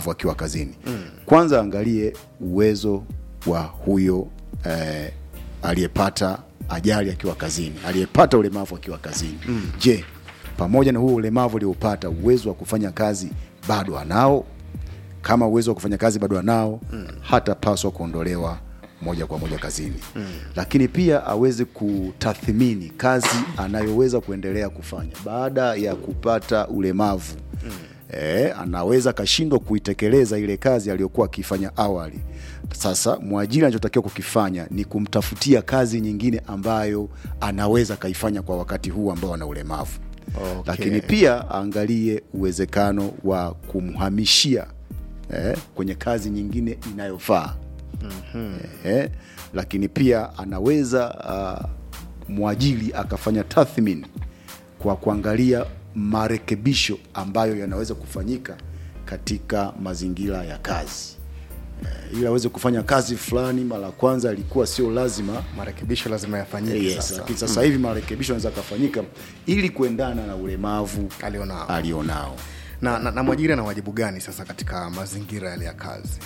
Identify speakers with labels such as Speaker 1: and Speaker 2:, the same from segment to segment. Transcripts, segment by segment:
Speaker 1: ulemavu akiwa kazini mm. kwanza angalie uwezo wa huyo eh, aliyepata ajali akiwa kazini aliyepata ulemavu akiwa kazini mm. je pamoja na huo ulemavu aliopata uwezo wa kufanya kazi bado anao kama uwezo wa kufanya kazi bado anao mm. hatapaswa kuondolewa moja kwa moja kazini mm. lakini pia aweze kutathmini kazi anayoweza kuendelea kufanya baada ya kupata ulemavu mm. e, anaweza akashindwa kuitekeleza ile kazi aliyokuwa akifanya awali sasa mwajiri anachotakiwa kukifanya ni kumtafutia kazi nyingine ambayo anaweza akaifanya kwa wakati huu ambao ana ulemavu
Speaker 2: Okay.
Speaker 1: lakini pia aangalie uwezekano wa kumhamishia eh, kwenye kazi nyingine inayofaa mm-hmm. eh, lakini pia anaweza uh, mwajiri akafanya tathmini kwa kuangalia marekebisho ambayo yanaweza kufanyika katika mazingira ya kazi eh, ili aweze kufanya kazi fulani mara ya kwanza ilikuwa sio lazima
Speaker 2: marekebisho lazima yafanyike
Speaker 1: yes,
Speaker 2: sasa
Speaker 1: lakini sasa hivi marekebisho yanaweza kafanyika ili kuendana na ulemavu
Speaker 2: Alionao.
Speaker 1: alionao
Speaker 2: na, na, na mwajiri ana wajibu gani sasa katika mazingira yale ya kazi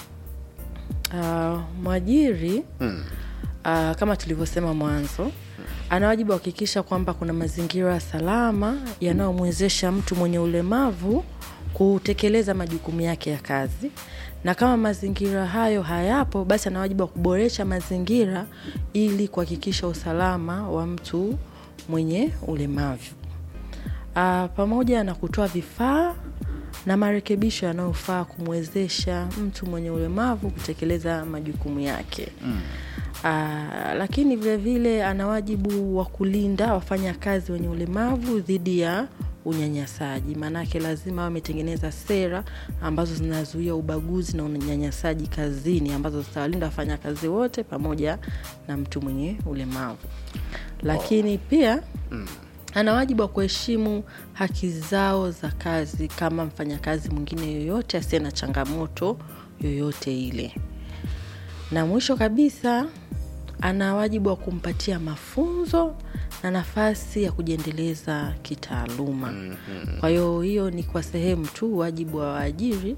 Speaker 3: Uh, mwajiri mm. uh, kama tulivyosema mwanzo ana wajibu wa kuhakikisha kwamba kuna mazingira salama yanayomwezesha mtu mwenye ulemavu kutekeleza majukumu yake ya kazi na kama mazingira hayo hayapo basi ana wajibu wa kuboresha mazingira ili kuhakikisha usalama wa mtu mwenye ulemavu uh, pamoja na kutoa vifaa na marekebisho yanayofaa kumwezesha mtu mwenye ulemavu kutekeleza majukumu yake mm. Aa, lakini vile vile ana wajibu wa kulinda wafanyakazi wenye ulemavu dhidi ya unyanyasaji maanake lazima wametengeneza sera ambazo zinazuia ubaguzi na unyanyasaji kazini ambazo zitawalinda wafanyakazi wote pamoja na mtu mwenye ulemavu lakini pia mm ana wajibu wa kuheshimu haki zao za kazi kama mfanyakazi mwingine yoyote asiye na changamoto yoyote ile na mwisho kabisa ana wajibu wa kumpatia mafunzo na nafasi ya kujiendeleza kitaaluma mm-hmm. kwa hiyo hiyo ni kwa sehemu tu wajibu wa waajiri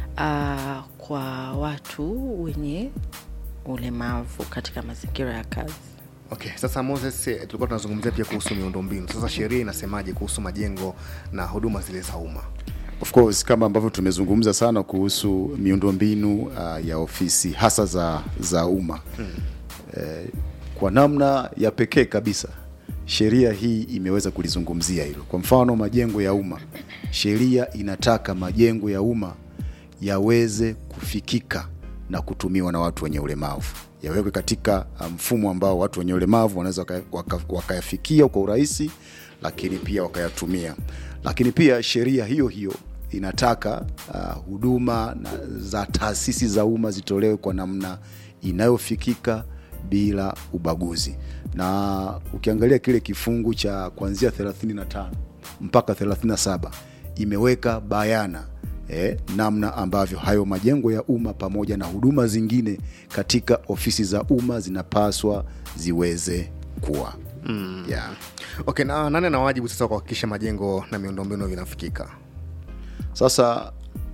Speaker 3: uh, kwa watu wenye ulemavu katika mazingira ya kazi
Speaker 2: okay sasa moses eh, tulikuwa tunazungumzia pia kuhusu miundombinu sasa sheria inasemaje kuhusu majengo na huduma zile za umma
Speaker 1: of course kama ambavyo tumezungumza sana kuhusu miundombinu uh, ya ofisi hasa za za umma hmm. eh, kwa namna ya pekee kabisa sheria hii imeweza kulizungumzia hilo kwa mfano majengo ya umma sheria inataka majengo ya umma yaweze kufikika na kutumiwa na watu wenye ulemavu yawekwe katika uh, mfumo ambao watu wenye ulemavu wanaweza waka- waka- wakayafikia kwa urahisi lakini pia wakayatumia lakini pia sheria hiyo hiyo inataka uh, huduma na, za taasisi za umma zitolewe kwa namna inayofikika bila ubaguzi na ukiangalia kile kifungu cha kuanzia 35 mpaka 37 imeweka bayana eh, namna ambavyo hayo majengo ya umma pamoja na huduma zingine katika ofisi za umma zinapaswa ziweze kuwa mm. yeah.
Speaker 2: okay na nani ana wajibu sasa wa kuhakikisha majengo na miundombinu vinafikika
Speaker 1: Sasa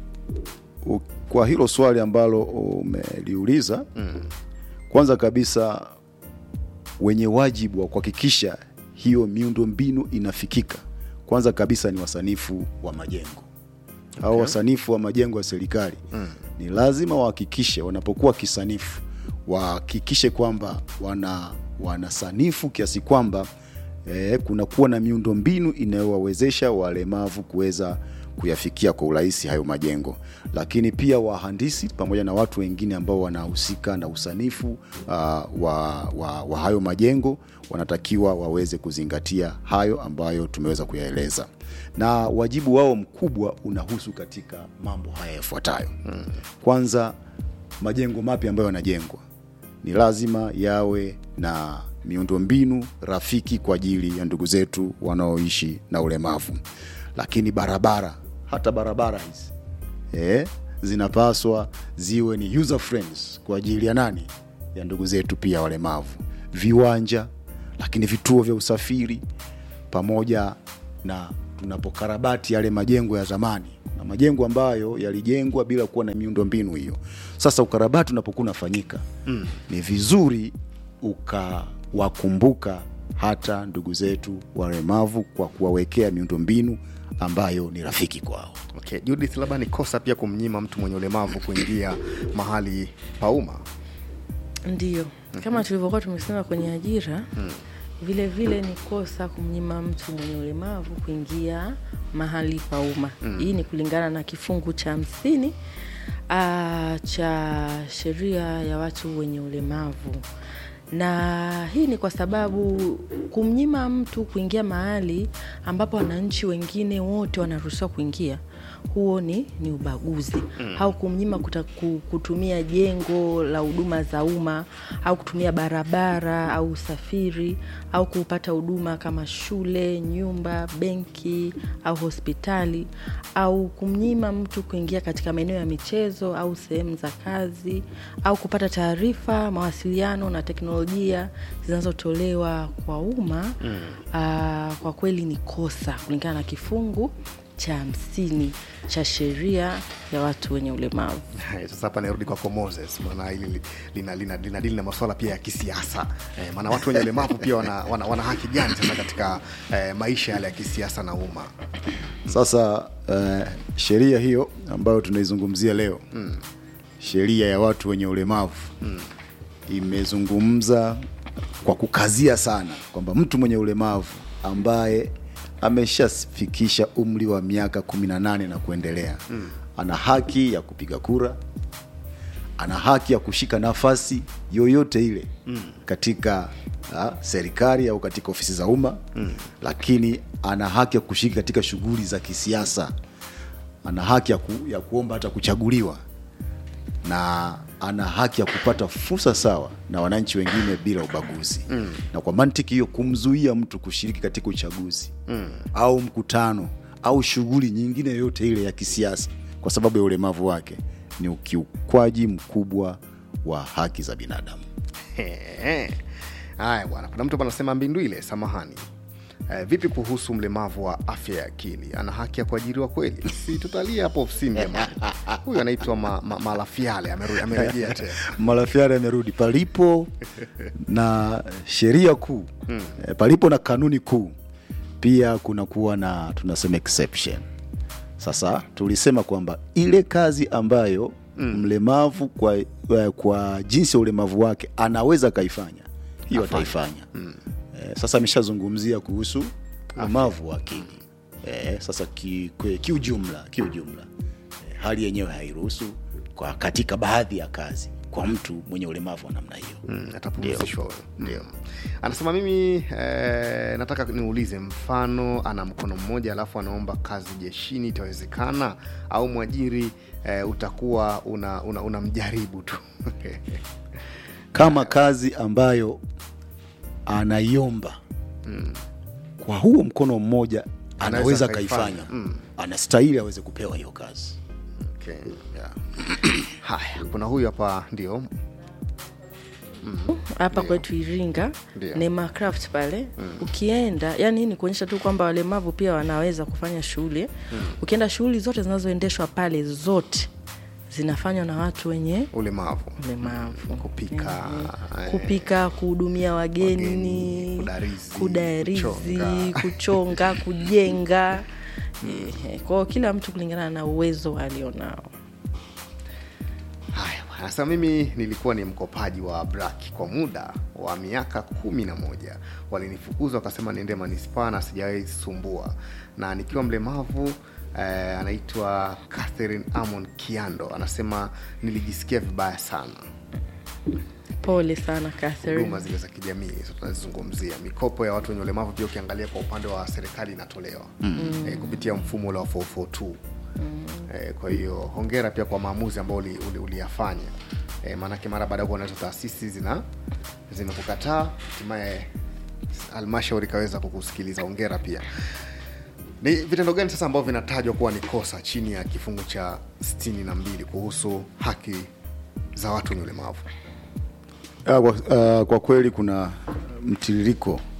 Speaker 1: u, kwa hilo swali ambalo umeliuliza mm. kwanza kabisa wenye wajibu wa kuhakikisha hiyo miundombinu inafikika, kwanza kabisa ni wasanifu wa majengo au
Speaker 2: Okay.
Speaker 1: wasanifu wa majengo ya serikali mm. ni lazima wahakikishe wanapokuwa kisanifu wahakikishe kwamba wana wanasanifu kiasi kwamba eh, kunakuwa na miundombinu inayowawezesha walemavu kuweza kuyafikia kwa urahisi hayo majengo lakini pia wahandisi pamoja na watu wengine ambao wanahusika na usanifu uh, wa, wa, wa hayo majengo wanatakiwa waweze kuzingatia hayo ambayo tumeweza kuyaeleza na wajibu wao mkubwa unahusu katika mambo haya yafuatayo hmm. kwanza majengo mapya ambayo yanajengwa ni lazima yawe na miundombinu rafiki kwa ajili ya ndugu zetu wanaoishi na ulemavu lakini barabara hata barabara hizi eh, zinapaswa ziwe ni user friends kwa ajili ya nani ya ndugu zetu pia walemavu viwanja lakini vituo vya usafiri pamoja na tunapokarabati yale majengo ya zamani na majengo ambayo yalijengwa bila kuwa na miundo mbinu hiyo sasa ukarabati unapokuwa unafanyika mm. ni vizuri ukawakumbuka hata ndugu zetu walemavu kwa kuwawekea miundo mbinu ambayo ni rafiki kwao
Speaker 2: okay. judith labda ni kosa pia kumnyima mtu mwenye ulemavu kuingia mahali pa umma
Speaker 3: ndio kama tulivyokuwa tumesema kwenye ajira vile vile ni kosa kumnyima mtu mwenye ulemavu kuingia mahali pa umma hii ni kulingana na kifungu cha hamsini ah, cha sheria ya watu wenye ulemavu na hii ni kwa sababu kumnyima mtu kuingia mahali ambapo wananchi wengine wote wanaruhusiwa kuingia huo ni, ni ubaguzi mm. au kumnyima kuta, ku- kutumia jengo la huduma za umma au kutumia barabara au usafiri au kupata huduma kama shule nyumba benki au hospitali au kumnyima mtu kuingia katika maeneo ya michezo au sehemu za kazi au kupata taarifa mawasiliano na teknolojia zinazotolewa kwa umma mm. kwa kweli ni kosa kulingana na kifungu cha hamsini cha sheria ya watu wenye ulemavu
Speaker 2: Hai, sasa hapa narudi kwako moses maana hili li- lina, lina, lina dili na masuala pia ya kisiasa eh, maana watu wenye ulemavu pia wana, wana, wana haki gani sasa katika eh, maisha yale ya kisiasa na umma
Speaker 1: sasa uh, sheria hiyo ambayo tunaizungumzia leo mm. sheria ya watu wenye ulemavu mm. imezungumza kwa kukazia sana kwamba mtu mwenye ulemavu ambaye ameshafikisha umri wa miaka 18 na kuendelea mm. ana haki ya kupiga kura ana haki ya kushika nafasi yoyote ile mm. katika uh, serikali au katika ofisi za umma mm. lakini ana haki ya kushiriki katika shughuli za kisiasa ana haki ya, ku, ya kuomba hata kuchaguliwa na ana haki ya kupata fursa sawa na wananchi wengine bila ubaguzi mm. na kwa mantiki hiyo kumzuia mtu kushiriki katika uchaguzi mm. au mkutano au shughuli nyingine yoyote ile ya kisiasa kwa sababu ya ulemavu wake ni ukiukwaji mkubwa wa haki za binadamu
Speaker 2: He. haya bwana kuna mtu anasema mbindwile samahani Eh, vipi kuhusu mlemavu wa afya ya akili ana haki ya kuajiriwa kweli si tutalia hapo ofisini jamani huyu anaitwa ma, ma, malafiale ameru- amerejea tena
Speaker 1: malafiari amerudi palipo na sheria kuu mm. e, palipo na kanuni kuu pia kunakuwa na tunasema exception sasa tulisema kwamba ile kazi ambayo mm. mlemavu kwa, kwa, kwa jinsi ya ulemavu wake anaweza akaifanya hiyo ataifanya mm. e, sasa ameshazungumzia kuhusu ulemavu wa akili e, sasa kiujumla ki kiujumla kiujumla e, hali yenyewe hairuhusu kwa katika baadhi ya kazi kwa mtu mwenye ulemavu wa namna hiyo
Speaker 2: Mm, atapumzishwa huyo ndio anasema mimi eh, nataka niulize mfano ana mkono mmoja alafu anaomba kazi jeshini itawezekana au mwajiri eh, utakuwa unamjaribu una, una unamjaribu tu
Speaker 1: kama kazi ambayo anaiomba mm. kwa huo mkono mmoja
Speaker 2: Anaweza
Speaker 1: anaweza
Speaker 2: akaifanya.
Speaker 1: akaifanya mm. anastahili aweze kupewa hiyo kazi
Speaker 2: okay. yeah. haya kuna huyu hapa ndio
Speaker 3: hapa kwetu iringa
Speaker 2: Ndio.
Speaker 3: nema craft pale mm. ukienda yani hii ni kuonyesha tu kwamba walemavu pia wanaweza kufanya shughuli mm. ukienda shughuli zote zinazoendeshwa pale zote zinafanywa na watu wenye
Speaker 2: ulemavu
Speaker 3: ulemavu
Speaker 2: kupika eh,
Speaker 3: kupika kuhudumia wageni,
Speaker 2: wageni, kudarizi,
Speaker 3: kudarizi
Speaker 2: kuchonga.
Speaker 3: kuchonga kujenga Eh, kwao kila mtu kulingana na uwezo alionao
Speaker 2: haya bwana. sasa mimi nilikuwa ni mkopaji wa brak kwa muda wa miaka kumi na moja walinifukuza wakasema niende manispaa na sijawahi sumbua na nikiwa mlemavu eh, anaitwa catherine amon kiando anasema nilijisikia vibaya sana
Speaker 3: pole sana Catherine.
Speaker 2: huduma zile za kijamii hizo tunazizungumzia mikopo ya watu wenye ulemavu pia ukiangalia kwa upande wa serikali inatolewa mm. eh, kupitia mfumo ule wa 442 mm. eh, kwa hiyo hongera pia kwa maamuzi ambao uliyafanya uli, uliyafanya. eh, maanake mara baada ya kuona hizo taasisi zina zimekukataa hatimaye halmashauri ikaweza kukusikiliza hongera pia ni vitendo gani sasa ambavyo vinatajwa kuwa ni kosa chini ya kifungu cha 62 kuhusu haki za watu wenye ulemavu
Speaker 1: Ah, kwa, uh, kwa kweli kuna mtiririko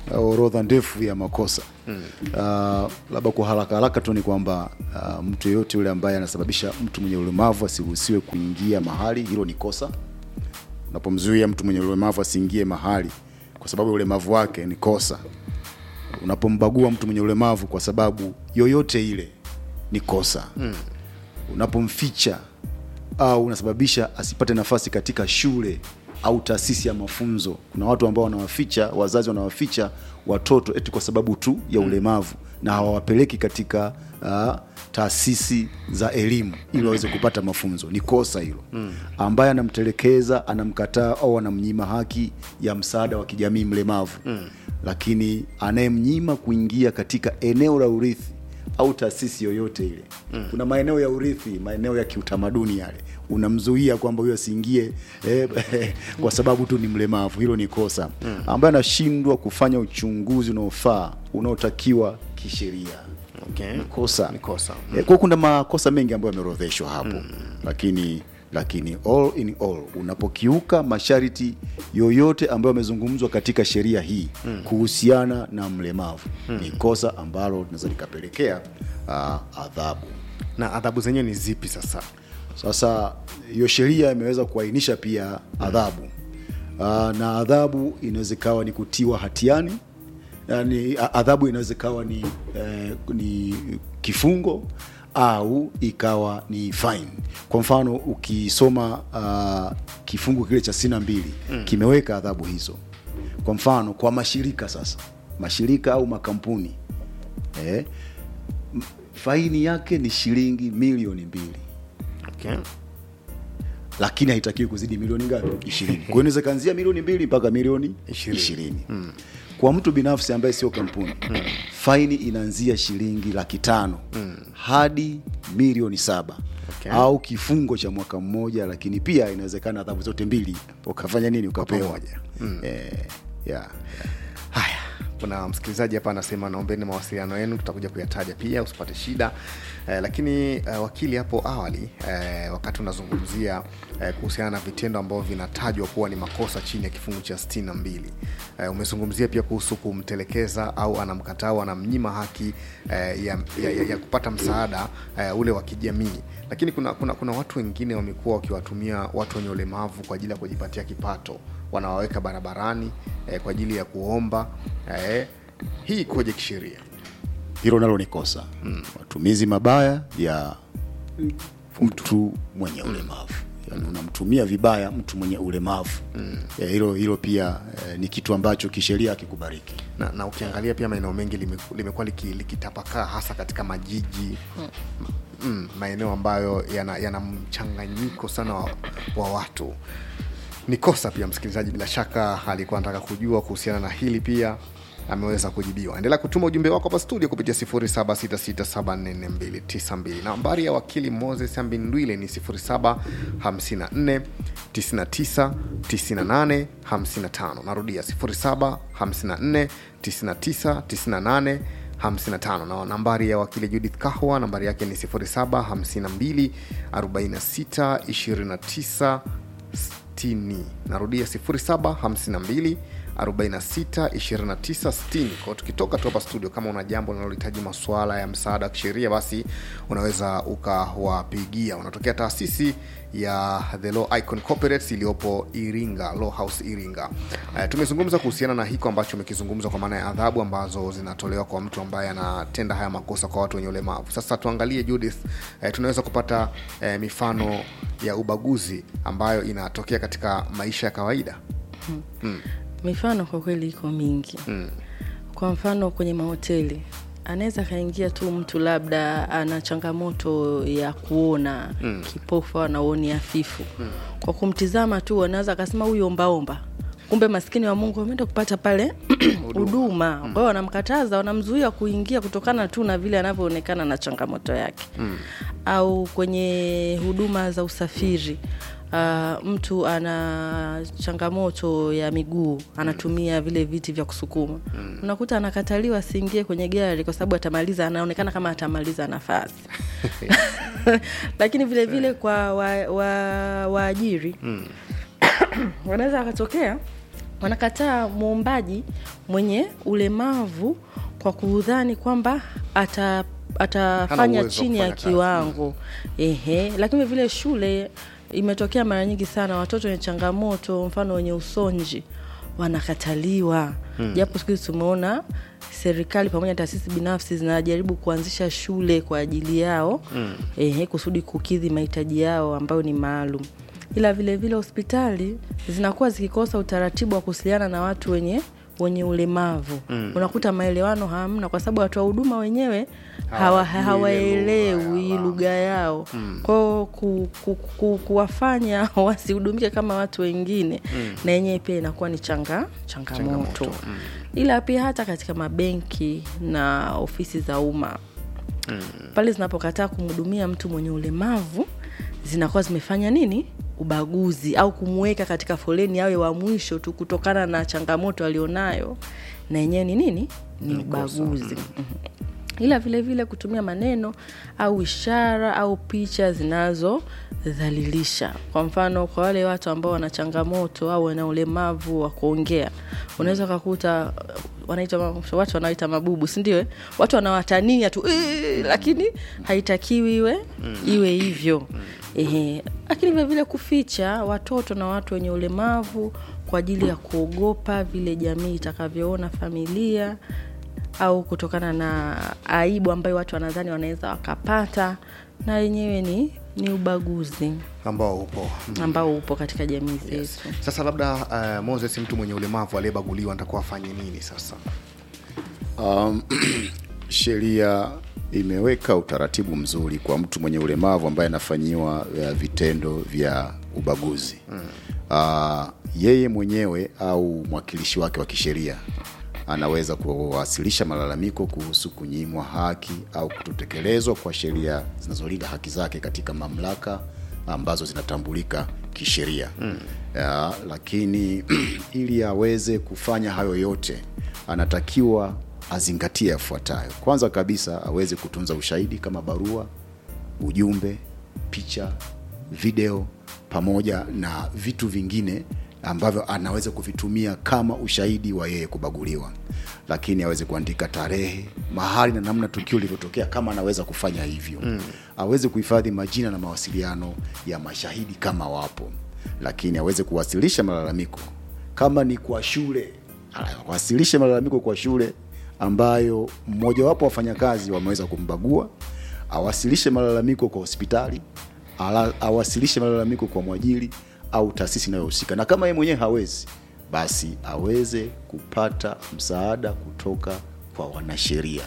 Speaker 1: uh, orodha ndefu ya makosa mm. uh, labda kwa haraka haraka tu ni kwamba uh, mtu yeyote yule ambaye anasababisha mtu mwenye ulemavu asiruhusiwe kuingia mahali hilo ni kosa unapomzuia mtu mwenye ulemavu asiingie mahali kwa sababu ya ulemavu wake ni kosa unapombagua mtu mwenye ulemavu kwa sababu yoyote ile ni kosa mm. unapomficha au unasababisha asipate nafasi katika shule au taasisi ya mafunzo kuna watu ambao wanawaficha wazazi wanawaficha watoto eti kwa sababu tu ya ulemavu na hawawapeleki katika uh, taasisi za elimu ili waweze kupata mafunzo ni kosa hilo mm. ambaye anamtelekeza anamkataa au anamnyima haki ya msaada wa kijamii mlemavu mm. lakini anayemnyima kuingia katika eneo la urithi au taasisi yoyote ile mm. kuna maeneo ya urithi maeneo ya kiutamaduni yale unamzuia kwamba huyo asiingie eh, kwa sababu tu ni mlemavu hilo ni kosa mm. ambaye anashindwa kufanya uchunguzi unaofaa unaotakiwa kisheria
Speaker 2: okay.
Speaker 1: ni kosa
Speaker 2: Ni kosa.
Speaker 1: Eh, kwa kuna makosa mengi ambayo yameorodheshwa hapo mm. lakini lakini all in all unapokiuka masharti yoyote ambayo yamezungumzwa katika sheria hii mm. kuhusiana na mlemavu mm. ni kosa ambalo linaweza likapelekea uh, adhabu
Speaker 2: na adhabu zenyewe ni zipi sasa
Speaker 1: sasa hiyo sheria imeweza kuainisha pia adhabu uh, na adhabu inaweza ikawa ni kutiwa hatiani yani a- adhabu inaweza ikawa ni, eh, ni kifungo au ikawa ni fine kwa mfano ukisoma uh, kifungu kile cha sitini na mbili mm. kimeweka adhabu hizo kwa mfano kwa mashirika sasa mashirika au makampuni eh, m- faini yake ni shilingi milioni mbili
Speaker 2: okay.
Speaker 1: lakini haitakiwi kuzidi milioni ngapi ishirini kwa hiyo inaweza kaanzia milioni mbili mpaka milioni
Speaker 2: Ishirini.
Speaker 1: ishirini mm. kwa mtu binafsi ambaye sio kampuni mm. faini inaanzia shilingi laki tano mm. hadi milioni saba
Speaker 2: Okay.
Speaker 1: au kifungo cha mwaka mmoja lakini pia inawezekana adhabu zote mbili ukafanya nini ukapewa
Speaker 2: pamoja.
Speaker 1: mm. eh, yeah.
Speaker 2: haya kuna msikilizaji hapa anasema naombeni mawasiliano yenu tutakuja kuyataja pia usipate shida eh, lakini eh, wakili hapo awali eh, wakati unazungumzia eh, kuhusiana na vitendo ambavyo vinatajwa kuwa ni makosa chini ya kifungu cha 62 eh, umezungumzia pia kuhusu kumtelekeza au anamkataa au anamnyima haki eh, ya, ya, ya, ya kupata msaada eh, ule wa kijamii lakini kuna, kuna, kuna watu wengine wamekuwa wakiwatumia watu wenye ulemavu kwa ajili ya kujipatia kipato wanawaweka barabarani eh, kwa ajili ya kuomba eh, hii ikoje kisheria
Speaker 1: hilo nalo ni kosa mm. matumizi mabaya ya mtu mwenye ulemavu yani unamtumia vibaya mtu mwenye ulemavu mm. hilo hilo pia eh, ni kitu ambacho kisheria hakikubariki
Speaker 2: na, na ukiangalia pia maeneo mengi limeku- limekuwa liki- likitapakaa hasa katika majiji mm, maeneo ambayo yana, yana mchanganyiko sana wa, wa watu ni kosa pia msikilizaji bila shaka alikuwa anataka kujua kuhusiana na hili pia ameweza kujibiwa endelea kutuma ujumbe wako hapa studio kupitia 0766744292 nambari ya wakili moses ambindwile ni 0754999855 narudia 0754999855 55 na nambari ya wakili judith kahwa nambari yake ni 07524629 60 narudia 0752 462960 kwao tukitoka tu hapa studio kama una jambo linalohitaji masuala ya msaada wa kisheria basi unaweza ukawapigia unatokea taasisi ya the law icon corporates iliyopo iringa law house iringa uh, tumezungumza kuhusiana na hiko ambacho umekizungumza kwa maana ya adhabu ambazo zinatolewa kwa mtu ambaye anatenda haya makosa kwa watu wenye ulemavu sasa tuangalie judith uh, tunaweza kupata uh, mifano ya ubaguzi ambayo inatokea katika maisha ya kawaida
Speaker 3: mifano kwa kweli iko mingi mm. kwa mfano kwenye mahoteli anaweza akaingia tu mtu labda ana changamoto ya kuona mm. kipofu au anaoni hafifu mm. kwa kumtizama tu anaweza akasema huyu ombaomba kumbe maskini wa mungu ameenda kupata pale huduma kwa hiyo wanamkataza wanamzuia kuingia kutokana tu na vile anavyoonekana na changamoto yake mm. au kwenye huduma za usafiri Uh, mtu ana changamoto ya miguu anatumia vile viti vya kusukuma mm. unakuta anakataliwa asiingie kwenye gari kwa sababu atamaliza anaonekana kama atamaliza nafasi lakini vile vile kwa waajiri wa, wa waajiri, wanaweza wakatokea wanakataa muombaji mwenye ulemavu kwa kudhani kwamba ata atafanya
Speaker 2: uwezo wa
Speaker 3: chini ya
Speaker 2: kufanya kazi.
Speaker 3: kiwango ehe lakini vile shule imetokea mara nyingi sana watoto wenye changamoto mfano wenye usonji wanakataliwa japo siku hizi tumeona serikali pamoja na taasisi binafsi zinajaribu kuanzisha shule kwa ajili yao mm. ehe, kusudi kukidhi mahitaji yao ambayo ni maalum ila vile vile hospitali zinakuwa zikikosa utaratibu wa kuwasiliana na watu wenye wenye ulemavu mm. unakuta maelewano hamna kwa sababu watoa huduma wenyewe hawa-
Speaker 2: Hawajui ile lugha
Speaker 3: hawaelewi
Speaker 2: ya
Speaker 3: lugha yao mm. kwao ku, ku, ku, kuwafanya wasihudumike kama watu wengine mm. na yenyewe pia inakuwa ni changa, changamoto,
Speaker 2: Changamoto,
Speaker 3: mm. ila pia hata katika mabenki na ofisi za umma mm. pale zinapokataa kumhudumia mtu mwenye ulemavu zinakuwa zimefanya nini ubaguzi au kumweka katika foleni awe wa mwisho tu kutokana na changamoto alionayo na yenyewe ni nini ni ubaguzi Mhm ila vile vile kutumia maneno au ishara au picha zinazodhalilisha kwa mfano kwa wale watu ambao wana changamoto au wana ulemavu wa kuongea unaweza ukakuta uh, wanaita ma- watu wanaoita mabubu sindio eh? watu wanawatania tu "Ee," lakini haitakiwi iwe iwe hivyo Ehe. lakini vile vile kuficha watoto na watu wenye ulemavu kwa ajili ya kuogopa vile jamii itakavyoona familia au kutokana na aibu ambayo watu wanadhani wanaweza wakapata na yenyewe ni ni ubaguzi
Speaker 2: ambao upo
Speaker 3: ambao upo katika jamii zetu
Speaker 2: yes. sasa labda uh, moses mtu mwenye ulemavu aliyebaguliwa ntakuwa afanye nini sasa
Speaker 1: Um, sheria imeweka utaratibu mzuri kwa mtu mwenye ulemavu ambaye anafanyiwa uh, vitendo vya ubaguzi mm. uh, yeye mwenyewe au mwakilishi wake wa kisheria anaweza kuwasilisha malalamiko kuhusu kunyimwa haki au kutotekelezwa kwa sheria zinazolinda haki zake katika mamlaka ambazo zinatambulika kisheria mm. uh, lakini ili aweze kufanya hayo yote anatakiwa azingatie yafuatayo kwanza kabisa aweze kutunza ushahidi kama barua ujumbe picha video pamoja na vitu vingine ambavyo anaweza kuvitumia kama ushahidi wa yeye kubaguliwa lakini aweze kuandika tarehe mahali na namna tukio lilivyotokea kama anaweza kufanya hivyo mm. aweze kuhifadhi majina na mawasiliano ya mashahidi kama wapo lakini aweze kuwasilisha malalamiko kama ni kwa shule awasilishe malalamiko kwa shule ambayo mmojawapo wa wafanyakazi wameweza kumbagua awasilishe malalamiko kwa hospitali ala, awasilishe malalamiko kwa mwajiri au taasisi inayohusika na kama yeye mwenyewe hawezi basi aweze kupata msaada kutoka kwa wanasheria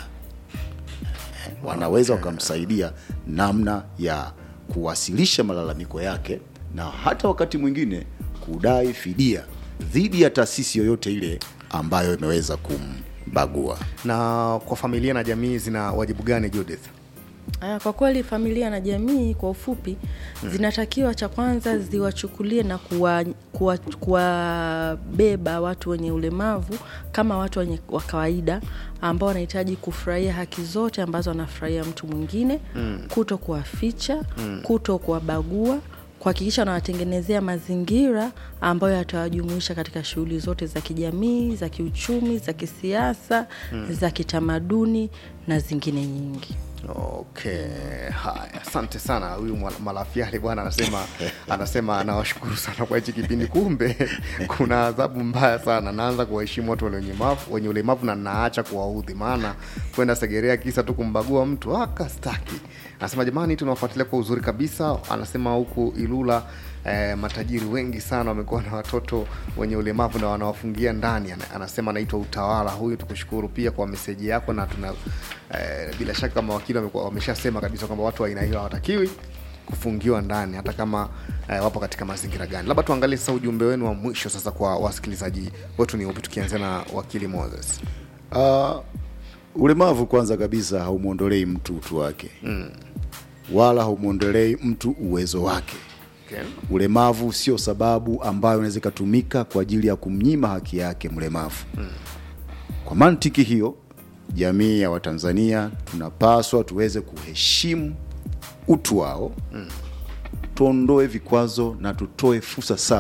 Speaker 1: wanaweza wakamsaidia namna ya kuwasilisha malalamiko yake na hata wakati mwingine kudai fidia dhidi ya taasisi yoyote ile ambayo imeweza kumbagua
Speaker 2: na kwa familia na jamii zina wajibu gani judith
Speaker 3: Aya, kwa kweli familia na jamii kwa ufupi zinatakiwa cha kwanza ziwachukulie na kuwabeba kuwa, kuwabeba watu wenye ulemavu kama watu wenye wa kawaida ambao wanahitaji kufurahia haki zote ambazo anafurahia mtu mwingine mm. kuto kuwaficha mm. kuto kuwabagua kuhakikisha wanawatengenezea mazingira ambayo yatawajumuisha katika shughuli zote za kijamii za kiuchumi za kisiasa mm. za kitamaduni na zingine nyingi
Speaker 2: okay haya asante sana huyu mwa- malafiali bwana anasema anasema anawashukuru sana kwa hichi kipindi kumbe kuna adhabu mbaya sana naanza kuwaheshimu watu wenye ulemavu wenye ulemavu na naacha kuwaudhi maana kwenda segerea kisa tu kumbagua mtu akastaki anasema jamani tunawafuatilia kwa uzuri kabisa anasema huku ilula eh, matajiri wengi sana wamekuwa na watoto wenye ulemavu na wanawafungia ndani Ana- anasema anaitwa utawala huyu tukushukuru pia kwa meseji yako na tuna eh, bila shaka mawakili wamekuwa- wameshasema kabisa kwamba watu wa aina hiyo hawatakiwi kufungiwa ndani hata kama eh, wapo katika mazingira gani labda tuangalie sasa ujumbe wenu wa mwisho sasa kwa wasikilizaji wetu ni upi tukianzia na wakili moses
Speaker 1: uh, ulemavu kwanza kabisa haumwondolei mtu utu wake mm. wala haumwondolei mtu uwezo wake
Speaker 2: okay.
Speaker 1: ulemavu sio sababu ambayo inaweza ikatumika kwa ajili ya kumnyima haki yake mlemavu mm. kwa mantiki hiyo jamii ya watanzania tunapaswa tuweze kuheshimu utu wao mm. tuondoe vikwazo na tutoe fursa sawa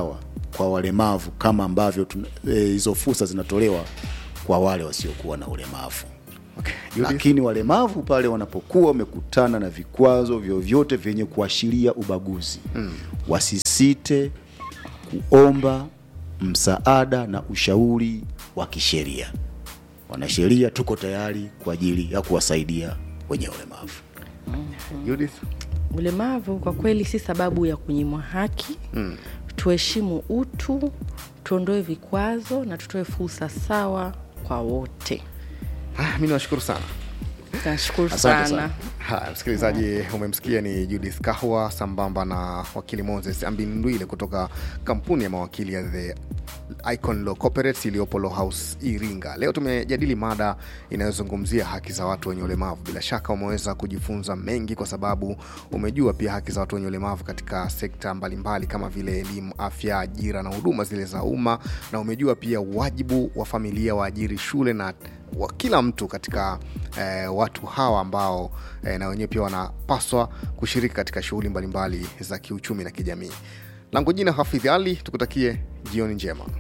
Speaker 1: kwa walemavu kama ambavyo tuna- eh, hizo fursa zinatolewa kwa wale wasiokuwa na ulemavu
Speaker 2: Okay. Judith?
Speaker 1: lakini walemavu pale wanapokuwa wamekutana na vikwazo vyovyote vyenye kuashiria ubaguzi mm. wasisite kuomba msaada na ushauri wa kisheria wanasheria tuko tayari kwa ajili ya kuwasaidia wenye ulemavu
Speaker 2: Judith?
Speaker 3: ulemavu kwa kweli si sababu ya kunyimwa haki mm. tuheshimu utu tuondoe vikwazo na tutoe fursa sawa kwa wote
Speaker 2: Ah, mi nawashukuru sana
Speaker 3: nashukuru
Speaker 1: Asante
Speaker 3: sana,
Speaker 1: sana.
Speaker 2: haya msikilizaji umemsikia ni judith kahwa sambamba na wakili moses ambindwile kutoka kampuni ya mawakili ya the icon law corporates iliyopo law house iringa leo tumejadili mada inayozungumzia haki za watu wenye ulemavu bila shaka umeweza kujifunza mengi kwa sababu umejua pia haki za watu wenye ulemavu katika sekta mbalimbali kama vile elimu afya ajira na huduma zile za umma na umejua pia wajibu wa familia waajiri shule na wa kila mtu katika eh, watu hawa ambao eh, na wenyewe pia wanapaswa kushiriki katika shughuli mbalimbali za kiuchumi na kijamii langu jina hafidhi ali tukutakie jioni njema